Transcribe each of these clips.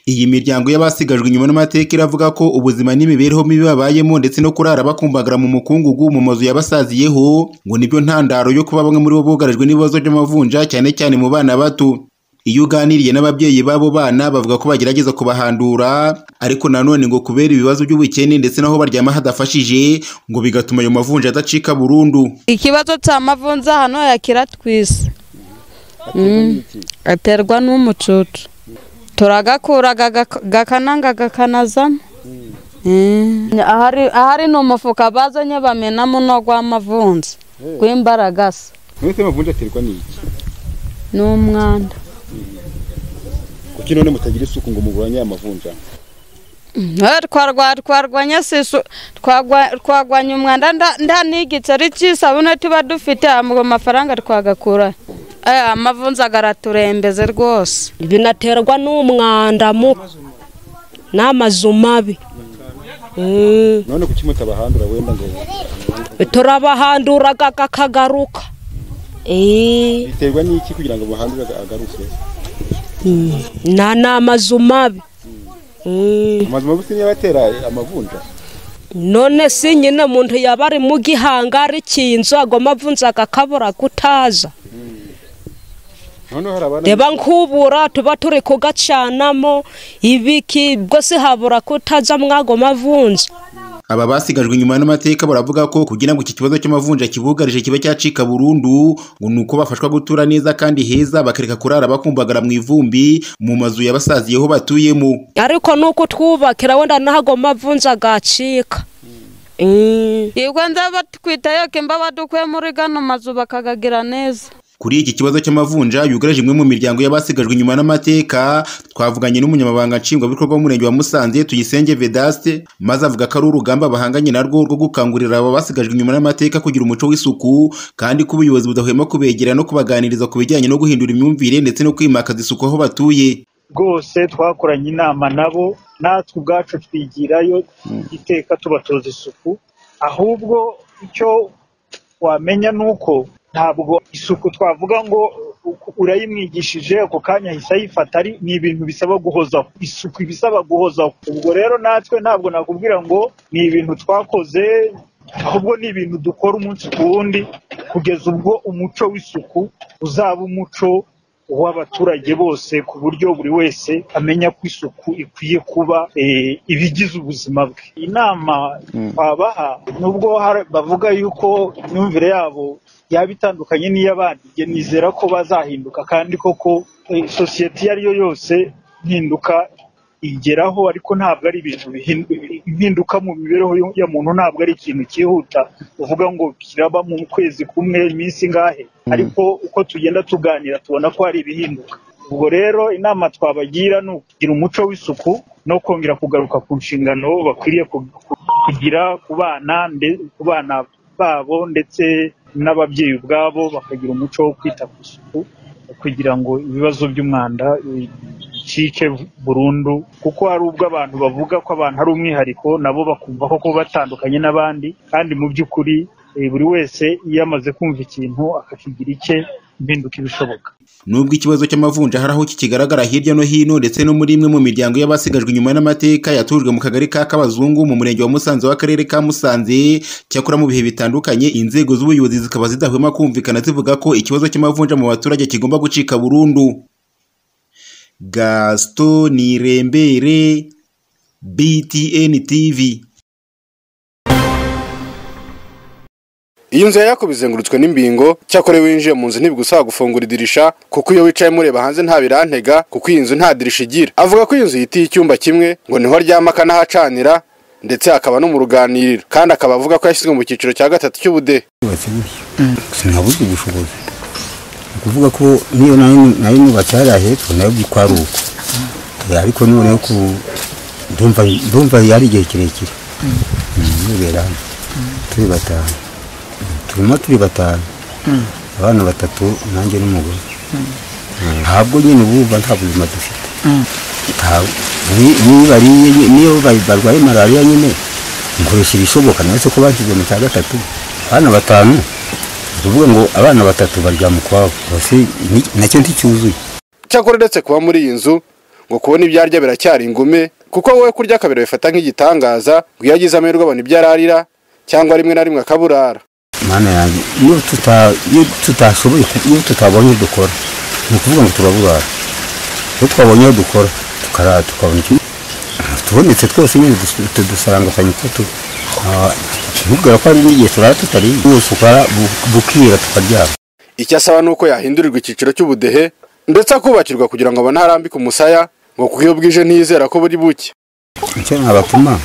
Iyi miryango y'abasigajwe inyuma n'amateka iravuga ko ubuzima n'imibereho mibi babayemo ndetse no kurara bakumbagara mu mukungugu mu mazu yabasaziyeho ngo nibyo ntandaro yo kuba bamwe muri bo bugarijwe n'ibibazo by'amavunja cyane cyane mu bana bato. Iyo uganiriye n'ababyeyi b'abo bana bavuga ko bagerageza kubahandura ariko nanone ngo kubera ibibazo by'ubukene ndetse n'aho baryama hadafashije ngo bigatuma ayo mavunja adacika burundu. Ikibazo cya mavunja hano yakiratwise aterwa n'umucucu turagakura gakananga gakanazamo ahari ni umufuka bazanye bamenamo no gw'amavunja gw'imbaragasa mwese amavunja aterwa n'iki ni umwanda kuki none mutagira isuku ngo muguranye aya mavunja twarwanya twagwanya umwanda nda n'igiceri cy'isabune tuba dufite mu mafaranga twagakura amavunja agaraturembeze rwose binaterwa n'umwanda mu n'amazu mabi none kuki mutabahandura wenda ngo turabahanduraga kakagaruka biterwa n'iki kugira ngo bahandure agaruke na ni amazu mabi amazu mabi si niyo abatera amavunja none si nyine umuntu yaba ari mu gihangari cy'inzu ago mavunja agakabura gutaza noneho hari abana reba nkubura tuba turi kugacanamo ibiki bwose habura kutaza mwago mavunja Aba basigajwe inyuma n'amateka baravuga ko kugira ngo iki kibazo cy'amavunja kibugarije kibe cyacika burundu ngo ni uko bafashwa gutura neza kandi heza bakareka kurara bakumbagara mu ivumbi mu mazu yabasaziyeho batuyemo. ariko nuko twubakira wenda n'ago mavunja agacika yego nzaba twitayo kimba badukuye muri gano mazu bakagagira neza Kuri iki kibazo cy'amavunja yugarije imwe mu miryango y'abasigajwe inyuma n'amateka twavuganye n'umunyamabanga nshingwabikorwa w'umurenge wa Musanze Tuyisenge Vedaste maze avuga ko ari urugamba bahanganye narwo rwo gukangurira aba basigajwe inyuma n'amateka kugira umuco w'isuku kandi ko ubuyobozi budahwema kubegera no kubaganiriza ku bijyanye no guhindura imyumvire ndetse no kwimakaza isuku aho batuye rwose twakoranye inama nabo natwe ubwacu twigirayo iteka tubatoza isuku ahubwo icyo wamenya ni uko ntabwo isuku twavuga ngo urayimwigishije ako kanya ahise ayifata ari ni ibintu bisaba guhozaho isuku ibisaba guhozaho ubwo rero natwe ntabwo nakubwira ngo ni ibintu twakoze ahubwo ni ibintu dukora umunsi ku wundi kugeza ubwo umuco w'isuku uzaba umuco w'abaturage bose ku buryo buri wese amenya ko isuku ikwiye kuba ibigize ubuzima bwe inama twabaha nubwo bavuga yuko imyumvire yabo yaba itandukanye n'iy'abandi nizera ko bazahinduka kandi koko sosiyete iyo ari yo yose mpinduka igeraho ariko ntabwo ari ibintu impinduka mu mibereho ya muntu ntabwo ari ikintu cyihuta uvuga ngo kiraba mu kwezi kumwe iminsi ingahe ariko uko tugenda tuganira tubona ko hari ibihinduka ubwo rero inama twabagira ni ukugira umuco w'isuku no kongera kugaruka ku nshingano bakwiriye kugira ku bana babo ndetse n'ababyeyi ubwabo bakagira umuco wo kwita ku isuku kugira ngo ibibazo by'umwanda bicike burundu kuko hari ubwo abantu bavuga ko abantu ari umwihariko nabo bakumva ko kuba batandukanye n'abandi kandi mu by'ukuri buri wese iyo amaze kumva ikintu akakigira icye impinduka ibishoboka Nubwo ikibazo cy'amavunja hari aho kikigaragara hirya no hino ndetse no muri imwe mu miryango y'abasigajwe inyuma n'amateka yatujwe mu kagari ka Kabazungu mu murenge wa Musanze w'akarere ka Musanze cyakora mu bihe bitandukanye inzego z'ubuyobozi zikaba zidahwema kumvikana zivuga ko ikibazo cy'amavunja mu baturage kigomba gucika burundu Gaston Nirembere BTN TV Iyo nzu yako bizengurutswe n'imbingo cyakora iyo winjiye mu nzu ntibigusaba gufungura idirisha kuko iyo wicayemo ureba hanze nta birantega kuko iyi nzu nta dirisha igira avuga ko iyi nzu yitiye icyumba kimwe ngo niho aryama akanahacanira ndetse akaba no mu ruganiriro kandi akaba avuga ko yashyizwe mu cyiciro cya gatatu cy'ubudehe yubatse gutya sinabuze ubushobozi ni ukuvuga ko niyo nayo nyubatse hariya hepfo nayo uko ari uko ariko noneho ku ndumva yari igihe kirekire nibera hano turi batanu turimo turi batanu abana batatu nanjye n'umugore ntabwo nyine ubu nta buzima dufite niyo barwaye malariya nyine nkoresha ibishoboka nawe se ko bashyizwe mu cya gatatu abana batanu tuvuga ngo abana batatu baryama ukwabo nacyo nticyuzuye cyakora uretse kuba muri iyi nzu ngo kubona ibyo arya biracyari ingume kuko wowe kurya akabero bifata nk'igitangaza ngo iyo agize amahirwe abona ibyo ararira cyangwa rimwe na rimwe akaburara mana yanjye iyo tuta- iyo tutashoboye ku- iyo tutabonye iyo dukora ni ukuvuga ngo turaburara iyo twabonye iyo dukora tukara tukabona ikintu tubonetse twose nyine dus- tudusangakanye ko tu ah, ntubwira ko hari n'igihe turara tutari bwose ukara bu- bukira tukaryama icyo asaba ni uko yahindurirwa icyiciro cy'ubudehe ndetse akubakirwa kugira ngo abone aharambike umusaya ngo kuko iyo bwije ntiyizera ko buri buke icyo nabatuma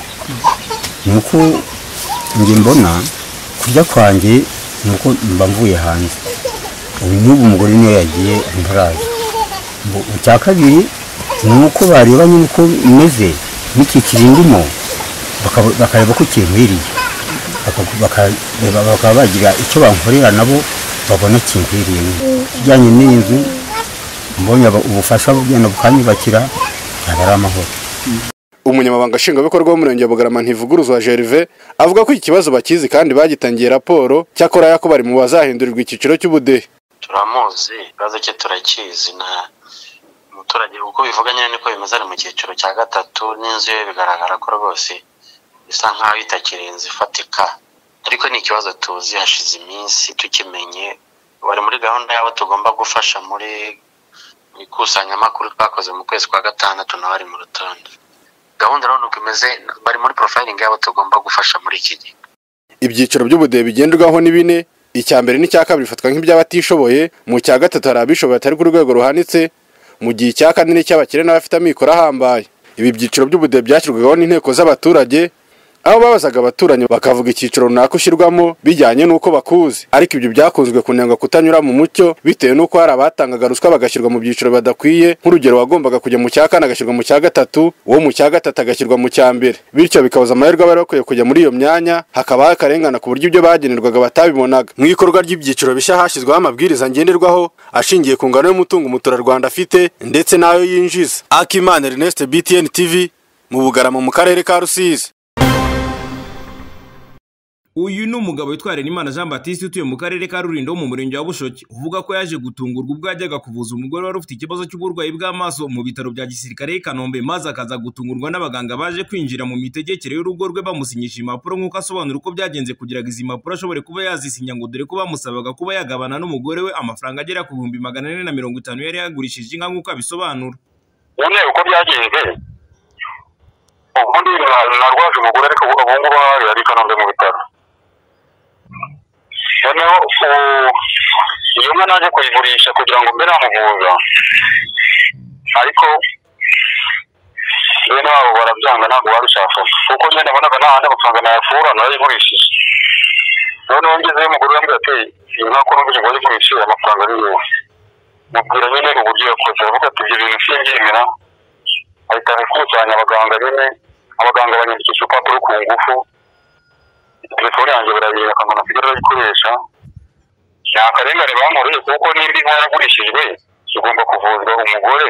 ni uko njye mbona kurya kwanjye ni uko mba mvuye hanze ubu n'ubu umugore niyo yagiye nturaza Mbu- icya kabiri ni uko bareba nyine uko meze n'iki kirindimo bakaba- bakareba ko kinkwiriye Baka- bakareba- bakaba bagira icyo bankorera nabo babona kinkwiriye kijyanye n'iyi nzu mbonye aba- ubufasha bugenda bukanyubakira yaba ari amahoro umunyamabanga nshingwabikorwa w'umurenge wa bugarama ntivuguruzwa gerve avuga ko ikibazo bakizi kandi bagitangiye raporo cyakora yako bari mu bazahindurirwa icyiciro cy'ubudehe turamuzi ikibazo cye turakizi na umuturage uko bivuga nyine niko bimeze ari mu cyiciro cya gatatu n'inzu ye bigaragara ko rwose bisa nk'aho itakiri inzu ifatika ariko ni ikibazo tuzi hashize iminsi tukimenye bari muri gahunda yabo tugomba gufasha muri mu ikusanyamakuru twakoze mu kwezi kwa gatandatu nawe ari mu rutonde gahunda rero nuko imeze bari muri porofayiringi yabo tugomba gufasha muri iki gihe ibyiciro by'ubudehe bigenderwaho ni bine icya mbere n'icya kabiri bifatwa nk'iby'abatishoboye mu cya gatatu hari abishoboye batari ku rwego ruhanitse mu gihe icya kane n'icy'abakire n'abafite amikoro ahambaye ibi byiciro by'ubudehe byashyirwagaho n'inteko z'abaturage aho babazaga abaturanyi bakavuga icyiciro runaka ushyirwamo bijyanye n'uko bakuzi ariko ibyo byakunzwe kunenga kutanyura mu mucyo bitewe n'uko hari abatangaga ruswa bagashyirwa mu byiciro badakwiye nk'urugero wagombaga kujya mu cya kane agashyirwa mu cya gatatu uwo mu cya gatatu agashyirwa mu cya mbere bityo bikabuza amahirwe abari bakwiye kujya muri iyo myanya hakabaho akarengane ku buryo ibyo bagenerwaga batabibonaga mu ikorwa ry'ibyiciro bishya hashyizweho amabwiriza ngenderwaho ashingiye ku ngano y'umutungo umuturarwanda afite ndetse n'ayo yinjiza akimana ernest btn tv mu bugarama mu karere ka rusizi uyu ni umugabo witwa Imana Jean Baptiste utuye mu karere ka Rulindo mu murenge wa Bushoki uvuga ko yaje gutungurwa ubwo yajyaga kuvuza umugore wari ufite ikibazo cy'uburwayi bw'amaso mu bitaro bya gisirikare i Kanombe maze akaza gutungurwa n'abaganga baje kwinjira mu mitegekere y'urugo rwe bamusinyisha impapuro nk'uko asobanura uko byagenze kugira ngo izi mpapuro ashobore kuba yazisinya ngo dore ko bamusabaga kuba yagabana n'umugore we amafaranga agera ku bihumbi magana ane na mirongo itanu yari yagurishije inka nk'uko abisobanura nyine uko byagenze ubundi narwaje umugore ariko ubu ngubu ahari ari i kanombe mu bitaro noneho u- iyo nka naje kuyigurisha kugira ngo mbe namuvuza ariko bene wabo barabyanga ntabwo babishaka kuko nyine nabonaga nta handi amafaranga nayakura narayigurishije noneho ngezeyo umugore yambwira ati iyi nka ko numvise ngo wayigurishe amafaranga ni yowe mubwira nyine uburyo yakoze aravuga ati ibyo bintu simbyemera ahita akusanya abaganga nyine abaganga banyandikisha urupapuro ku ngufu telefone yanjye barayireba akangana kugira arayikoresha nta karengane bankoreye kuko nimba inka yaragurishijwe igomba kuvuzwa umugore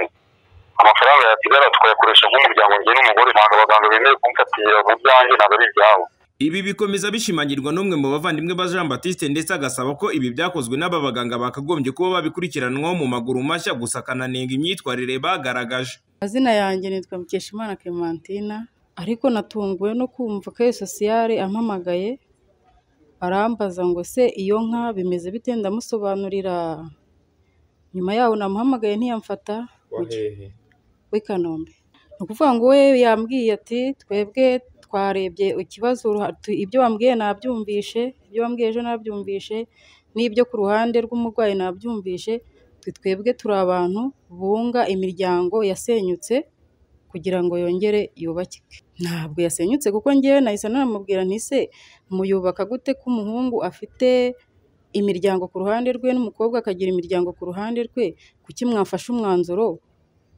amafaranga yasigara tukayakoresha nk'umuryango njye n'umugore ntabwo abaganga bemeye kumfatira mu byanjye ntabwo ari ibyabo Ibi bikomeza bishimangirwa n'umwe mu bavandimwe ba Jean Baptiste ndetse agasaba ko ibi byakozwe n'aba baganga bakagombye kuba babikurikiranwaho mu maguru mashya gusa akananenga imyitwarire bagaragaje. amazina yanjye nitwa mukeshimana clementine ariko natunguwe no kumva ko sosiyare ampamagaye arambaza ngo se iyo nka bimeze bite ndamusobanurira nyuma yaho namuhamagaye ntiyamfata w'i kanombe ni ukuvuga ngo we yambwiye ati twebwe twarebye ikibazo uruha- tu- ibyo wambwiye nabyumvishe ibyo wambwiye ejo nabyumvishe n'ibyo ku ruhande rw'umurwayi nabyumvishe twe twebwe turi abantu bunga imiryango yasenyutse kugira ngo yongere yubakike ntabwo yasenyutse kuko ngewe nahise namubwira nti se muyubaka gute ko umuhungu afite imiryango ku ruhande rwe n'umukobwa akagira imiryango ku ruhande rwe kuki mwafashe umwanzuro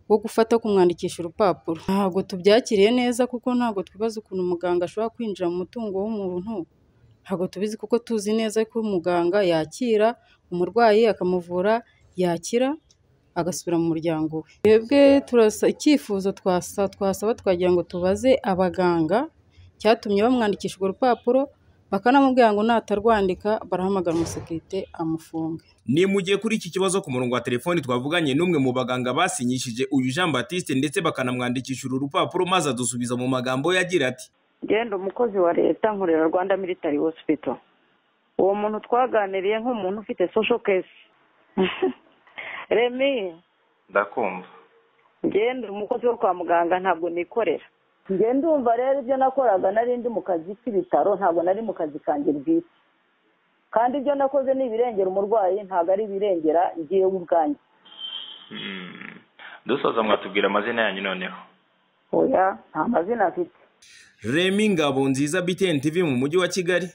wo gufata kumwandikisha urupapuro ntabwo tubyakiriye neza kuko ntabwo twibaza ukuntu muganga ashobora kwinjira mu mutungo w'umuntu ntabwo tubizi kuko tuzi neza ko muganga yakira umurwayi akamuvura yakira agasubira mu muryango we twebwe turasa icyifuzo twasa twasaba twagira ngo tubaze abaganga cyatumye bamwandikisha urwo rupapuro bakanamubwira ngo natarwandika barahamagara umusekirite amufunge ni mu gihe kuri iki kibazo ku murongo wa telefoni twavuganye n'umwe mu baganga basinyishije uyu Jean Baptiste ndetse bakanamwandikisha uru rupapuro maze adusubiza mu magambo yagira ati genda umukozi wa leta nkorera rwanda military hospital uwo muntu twaganiriye nk'umuntu ufite social case remi ndakumva ngenda umukozi wo kwa muganga ntabwo nikorera ngenda umva rero ibyo nakoraga nari ndi mu kazi k'ibitaro ntabwo nari mu kazi kanjye bwite kandi ibyo nakoze ni ibirengera umurwayi ntabwo ari ibirengera ngiye ubwanjye Mm. dusoza mwatubwira amazina yanyu noneho oya nta mazina afite Remy Ngabonziza BTN TV mu mujyi wa Kigali